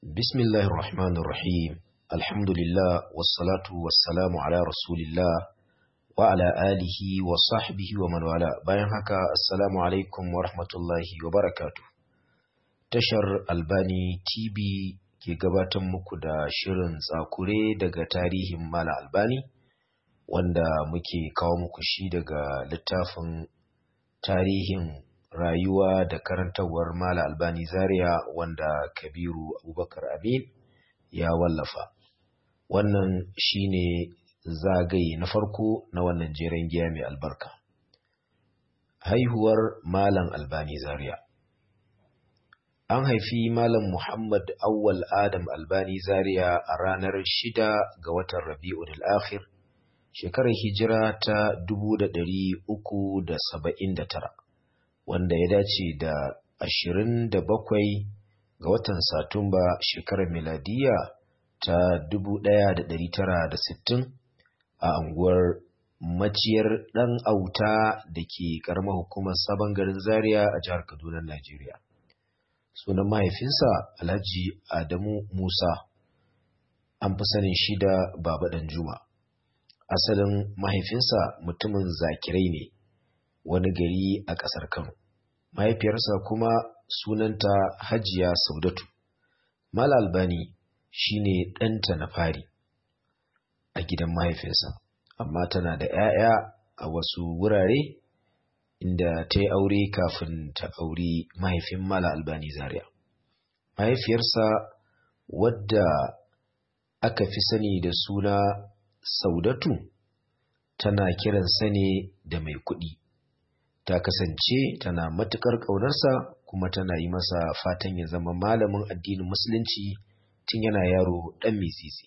بسم الله الرحمن الرحيم الحمد لله والصلاة والسلام على رسول الله وعلى آله وصحبه ومن والاه bayan haka assalamu alaikum wa rahmatullahi wa barakatuh tashar albani tv ke gabatar muku da shirin tsakure daga tarihin mala albani wanda muke kawo muku shi daga littafin tarihin rayuwa da karantarwar Mala Albani Zaria wanda Kabiru Abubakar Amin ya wallafa. Wannan shine zagaye na farko na wannan jeren giya mai albarka. Haihuwar Malam Albani Zaria An haifi Malam Muhammad Awwal Adam Albani Zaria a ranar shida ga watan Rabi'ul Akhir, shekarar hijira ta dubu da ɗari uku da saba'in da tara. wanda ya dace da ashirin da bakwai ga watan Satumba shekarar miladiya ta dubu ɗaya da ɗari tara da sittin a anguwar maciyar ɗan auta da ke ƙaramar hukumar sabon garin Zaria a jihar Kaduna, Najeriya. Sunan mahaifinsa Alhaji Adamu Musa, an fi sanin shi da Baba Ɗanjuma. Asalin mahaifinsa mutumin zakirai ne. wani gari a ƙasar Kano. Mahaifiyarsa kuma sunanta Hajiya Saudatu. Mala Albani shi ne ɗanta na fari a gidan mahaifinsa, amma tana da ‘ya'ya a wasu wurare inda ta yi aure kafin ta auri mahaifin Mala Albani Zaria. Mahaifiyarsa wadda aka fi sani da suna Saudatu tana kiransa ne da mai kuɗi. ta kasance tana matuƙar ƙaunarsa kuma tana yi masa fatan ya zama malamin addinin musulunci tun yana yaro ɗan misisi.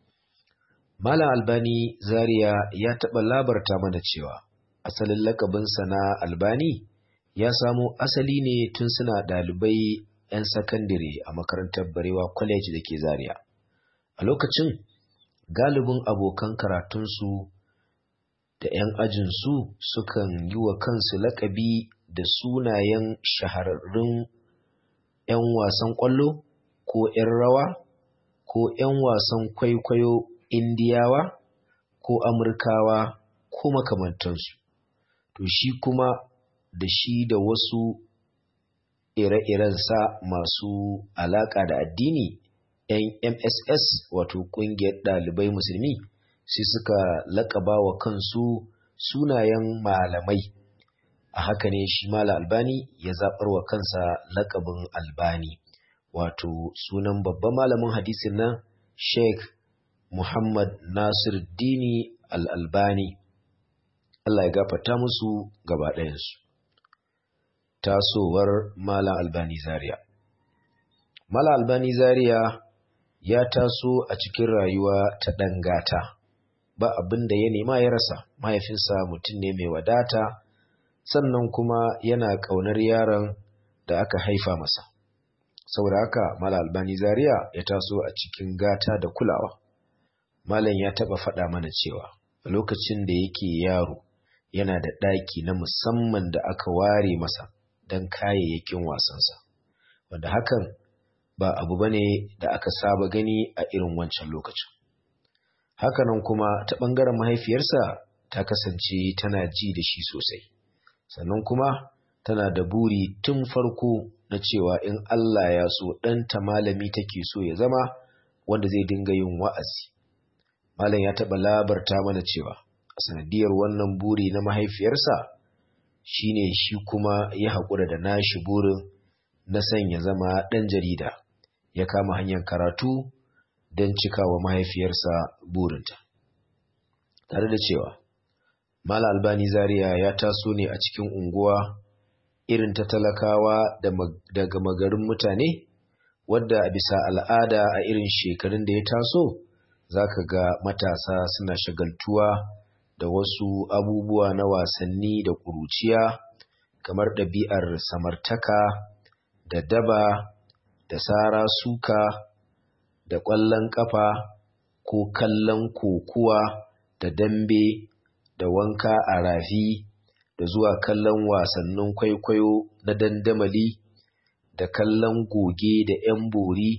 Malam Albani Zaria ya taɓa labarta mana cewa asalin lakabinsa na Albani ya samo asali ne tun suna ɗalibai 'yan sakandare a makarantar Barewa College da ke Zaria. A lokacin galibin abokan karatunsu da ‘yan ajinsu sukan yi wa kansu laƙabi da sunayen shahararrun ‘yan wasan ƙwallo ko ‘yan rawa ko ‘yan wasan kwaikwayo indiyawa ko amurkawa ko makamantansu to shi kuma da shi da wasu ire-irensa masu alaƙa da addini ‘yan mss wato ƙungiyar ɗalibai musulmi sai suka laƙaba wa kansu sunayen malamai a haka ne shi mala albani ya zaɓar wa kansa laƙabin albani wato sunan babban malamin hadisin nan sheikh muhammad nasir dini al'albani allah ya gafata musu gaba ɗayansu tasowar mala albani zaria mala albani zaria ya taso a cikin rayuwa ta ɗan gata ba abin da ya nema ya rasa mahaifinsa mutum ne mai wadata sannan kuma yana ƙaunar yaron da aka haifa masa saboda haka mala albani zaria ya taso a cikin gata da kulawa malam ya taɓa faɗa mana cewa a lokacin da yake yaro yana da ɗaki na musamman da aka ware masa don kayayyakin wasansa wanda hakan ba abu bane da aka saba gani a irin wancan lokacin hakanan kuma ta ɓangaren mahaifiyarsa ta kasance tana ji da shi sosai sannan kuma tana da buri tun farko na cewa in Allah ya so ɗanta malami take so ya zama wanda zai dinga yin wa'azi malam ya taɓa labarta mana cewa a sanadiyar wannan buri na mahaifiyarsa shine shi kuma ya haƙura da nashi burin na son ya zama ɗan jarida ya kama hanyar karatu don cikawa mahaifiyarsa burinta. Tare da cewa, Mala Albani Zaria ya taso ne a cikin unguwa irin ta talakawa daga magarin mutane, wadda a bisa al'ada a irin shekarun da ya taso, za ka ga matasa suna shagaltuwa da wasu abubuwa na wasanni da ƙuruciya, kamar ɗabi'ar samartaka da daba da sara suka. da ƙwallon ƙafa ko kallon kokuwa da dambe da wanka a rafi da zuwa kallon wasannin kwaikwayo na dandamali da kallon goge da ‘yan bori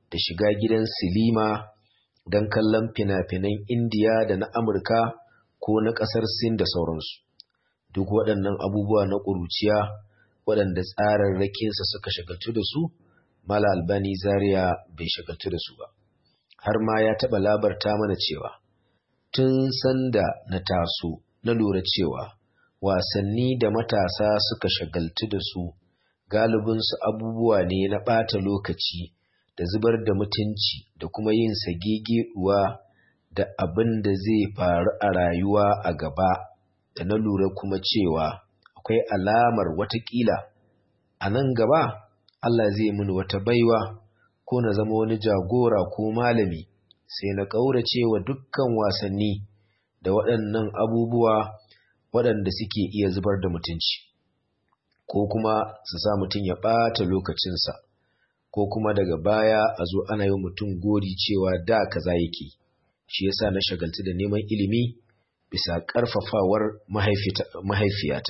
da shiga gidan silima don kallon fina-finan indiya da na amurka ko na ƙasar sin da sauransu duk waɗannan abubuwa na ƙuruciya waɗanda tsararrakinsa suka shagaltu da su mala albani zaria bai shagaltu da su ba har ma ya taɓa labarta mana cewa tun sanda na taso na lura cewa wasanni da matasa suka shagaltu da su galibinsu abubuwa ne na ɓata lokaci da zubar da mutunci da kuma yin sagegewa da abin da zai faru a rayuwa a gaba da na lura kuma cewa akwai alamar watakila a nan gaba Allah zai mini wata baiwa ko na zama wani jagora ko malami sai na ƙaurace wa dukkan wasanni da waɗannan abubuwa waɗanda suke iya zubar da mutunci ko kuma su sa mutum ya ɓata lokacinsa ko kuma daga baya a zo ana yi mutum gori cewa da kaza yake shi yasa na shagaltu da neman ilimi bisa ƙarfafawar mahaifiyata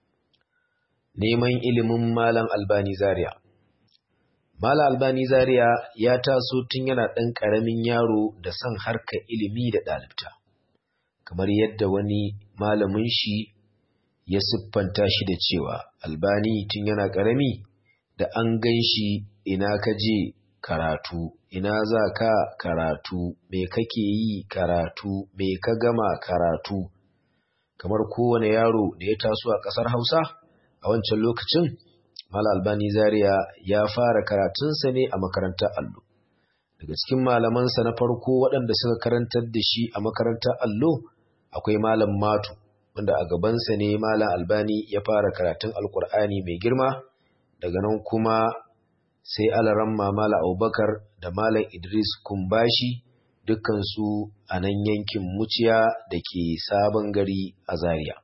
neman ilimin malam albani zaria malam albani zaria ya taso tun yana ɗan ƙaramin yaro da son harkar ilimi da ɗalibta kamar yadda wani malamin shi ya siffanta shi da cewa albani tun yana ƙarami da an gan shi ina ka je karatu ina za ka karatu me kake yi karatu me ka gama karatu kamar kowane yaro da ya taso a ƙasar hausa a wancan lokacin mal albani zaria ya fara karatunsa ne a makarantar allo daga cikin malamansa na farko waɗanda suka karantar da shi a makarantar allo akwai malam matu wanda a gabansa ne malam albani ya fara karatun alkur'ani mai girma daga nan kuma sai alaran mamala abubakar da malam idris kumbashi dukkansu a nan yankin muciya da ke sabon gari a zaria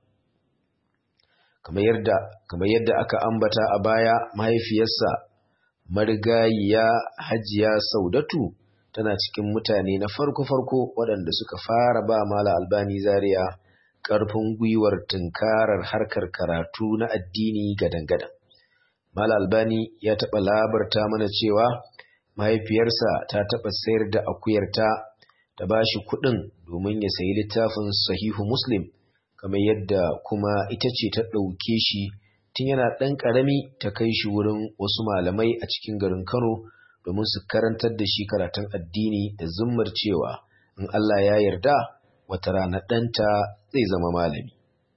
kamar yadda kamar yadda aka ambata a baya mahaifiyarsa marigayiya hajiya saudatu tana cikin mutane na farko-farko waɗanda suka fara ba mala albani zaria ƙarfin gwiwar tunkarar harkar karatu na addini gadan-gadan mala albani ya taɓa labarta mana cewa mahaifiyarsa ta taɓa sayar da akuyarta ta ba shi kuɗin domin ya sayi littafin sahihu muslim kamar yadda kuma ita ce ta ɗauke shi tun yana ɗan ƙarami ta kai shi wurin wasu malamai a cikin garin Kano domin su karantar da shi karatun addini da zummar cewa in Allah ya yarda wata rana ɗanta zai zama malami.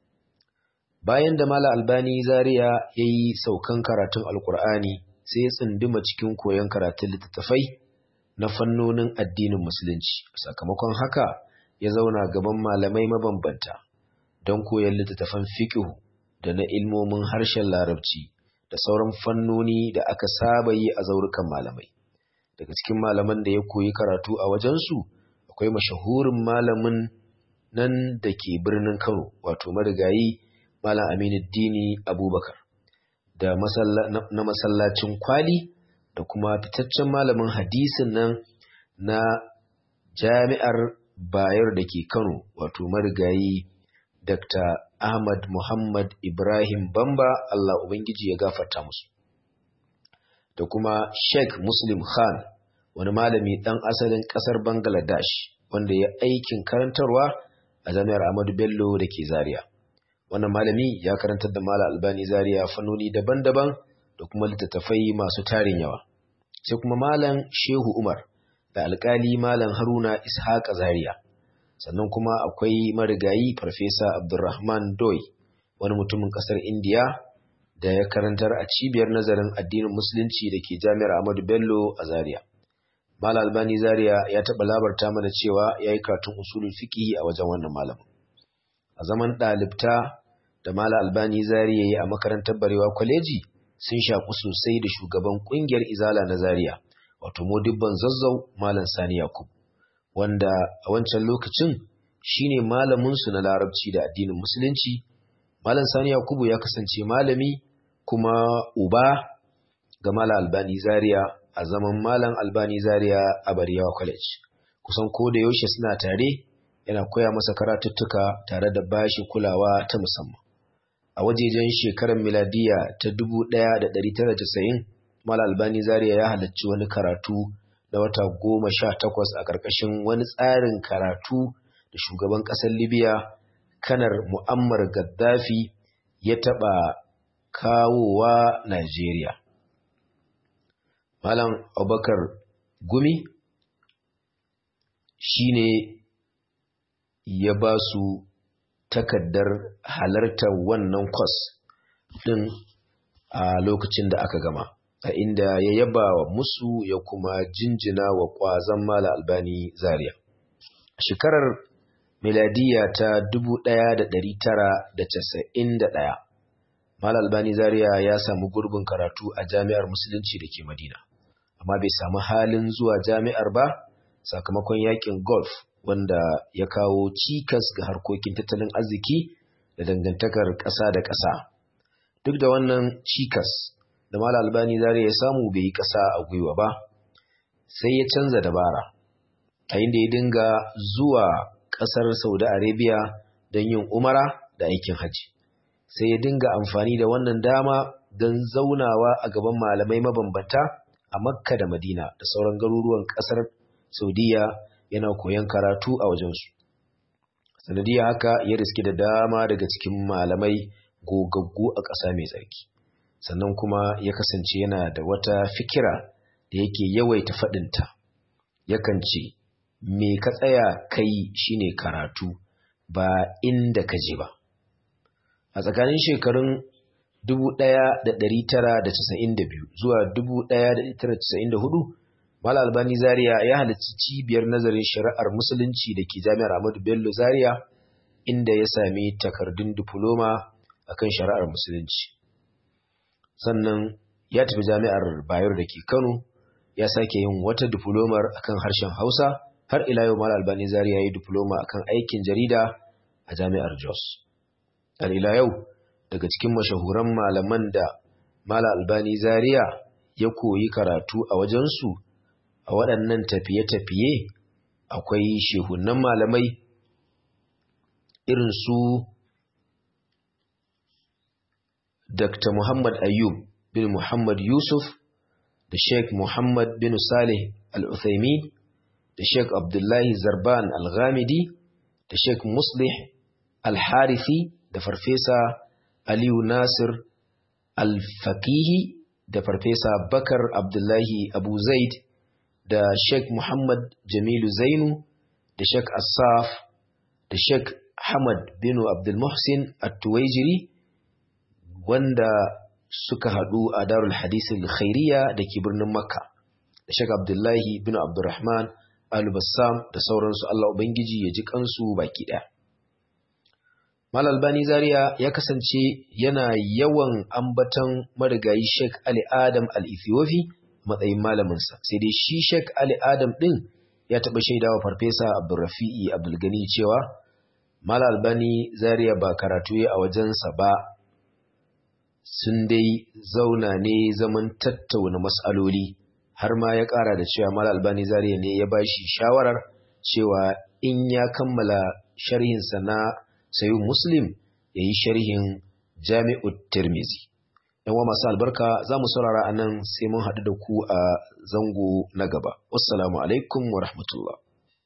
Bayan da Mala Albani Zaria ya yi saukan karatun Alƙur'ani sai ya tsunduma cikin koyon karatun littattafai na fannonin addinin Musulunci. Sakamakon haka ya zauna gaban malamai mabambanta. don koyon littattafan fiƙihu da na ilmomin harshen larabci da sauran fannoni da aka saba yi a zaurukan malamai daga cikin malaman da ya koyi karatu a wajensu akwai mashahurin malamin nan da ke birnin kano wato marigayi malam aminuddini abubakar da na masallacin kwali da kuma fitaccen malamin hadisin nan na jami'ar bayar da ke kano wato marigayi Dr. Ahmad Muhammad Ibrahim Bamba Allah Ubangiji ya gafarta musu. Da kuma Sheikh Muslim Khan wani malami ɗan asalin ƙasar Bangladesh wanda ya aikin karantarwa a jami'ar Ahmadu Bello da ke Zaria. Wannan malami ya karantar da Mala Albani Zaria fannoni daban-daban da kuma littattafai masu tarin yawa. Sai kuma Malam Shehu Umar da alƙali Malam Haruna Ishaqa Zaria. sannan kuma akwai marigayi farfesa abdulrahman doi wani mutumin kasar indiya da ya karantar a cibiyar nazarin addinin musulunci da ke jami'ar ahmadu bello a zaria mal albani zaria ya taɓa labarta mana cewa ya yi karatun usulun fiƙi a wajen wannan malamin a zaman ɗalibta da mal albani zaria ya yi a makarantar barewa kwaleji sun shaku sosai da shugaban ƙungiyar izala na zaria wato modibban zazzau malam sani yakub wanda a wancan lokacin shine malaminsu na larabci da addinin musulunci malam sani yakubu ya kasance malami kuma uba ga malam albani zaria a zaman malam albani zaria a bariyawa college kusan ko da yaushe suna tare yana koya masa karatuttuka tare da bashi kulawa ta musamman a wajejen shekarar miladiya ta 1990 malam albani zaria ya halarci wani karatu na wata goma sha takwas a ƙarƙashin wani tsarin karatu da shugaban ƙasar libya kanar mu'ammar gaddafi ya taɓa kawowa najeriya malam abubakar gumi shine ya ba su takaddar halartar wannan kwas ɗin a lokacin da aka gama a inda ya yaba wa musu ya kuma jinjina wa ƙwazon mala albani zaria shekarar miladiya ta 1991 mala albani zaria ya samu gurbin karatu a jami'ar musulunci da ke madina amma bai samu halin zuwa jami'ar ba sakamakon yakin golf wanda ya kawo cikas ga harkokin tattalin arziki da dangantakar ƙasa da ƙasa duk da wannan cikas da mala albani zare ya samu bai yi ƙasa a gwiwa ba sai ya canza dabara a inda ya dinga zuwa ƙasar saudi arabia don yin umara da aikin hajji sai ya dinga amfani da wannan dama don zaunawa a gaban malamai mabambanta a makka da madina da sauran garuruwan ƙasar saudiya yana koyon karatu a wajensu sanadiyya haka ya riski da dama daga cikin malamai gogaggu a ƙasa mai tsarki sannan kuma ya kasance yana da wata fikira da yake yawaita faɗinta yakan ce me ka tsaya kai shine karatu ba inda ka je ba a tsakanin shekarun 1992 zuwa 1994 Mala Albani Zaria ya halarci cibiyar nazarin shari'ar musulunci da ke Jami'ar Ahmadu Bello Zaria inda ya sami takardun diploma akan shari'ar musulunci. Sannan ya tafi Jami'ar Bayero da ke Kano ya sake yin wata diplomar akan harshen Hausa har ila yau Mala Albani Zaria ya yi diploma akan aikin jarida a Jami'ar Jos. Har ila yau daga cikin mashahuran malaman da Mala Albani Zaria ya koyi karatu a wajensu a waɗannan tafiye-tafiye akwai shehunan malamai irin su Dr. Muhammad Ayyub bin Muhammad Yusuf da Sheikh Muhammad bin Saleh Al-Uthaymeen da Sheikh Abdullahi Zarban Al-Ghamidi da Sheikh Muslih Al-Harithi da Farfesa Aliyu Nasir Al-Fakihi da Farfesa Bakar Abdullahi Abu Zaid da Sheikh Muhammad Jamilu Zainu da Sheikh Asaf da Sheikh Hamad bin Abdul Muhsin At-Tuwaijiri wanda suka haɗu a Darul Hadisin Khairiyya da ke birnin Makka da Sheikh Abdullahi bin Abdurrahman Al-Bassam da sauransu Allah Ubangiji ya ji kansu baki ɗaya. Mal Albani Zaria ya kasance yana yawan ambaton marigayi Sheikh Ali Adam Al-Ethiopi matsayin malaminsa sai dai shi Sheikh Ali Adam din ya taɓa shaidawa farfesa Abdulrafi'i Abdulgani cewa Mal Albani Zaria ba karatu a wajensa ba sun dai zauna ne zaman tattauna mas'aloli har ma ya ƙara da cewa Mal Albani Zaria ne ya bashi shawarar cewa in ya kammala sharhinsa na sayu Muslim ya yi sharhin Jami'ut Tirmizi. ‘yan wa masu albarka za mu saurara a nan sai mun haɗu da ku a zango na gaba. Wassalamu alaikum wa rahmatullah.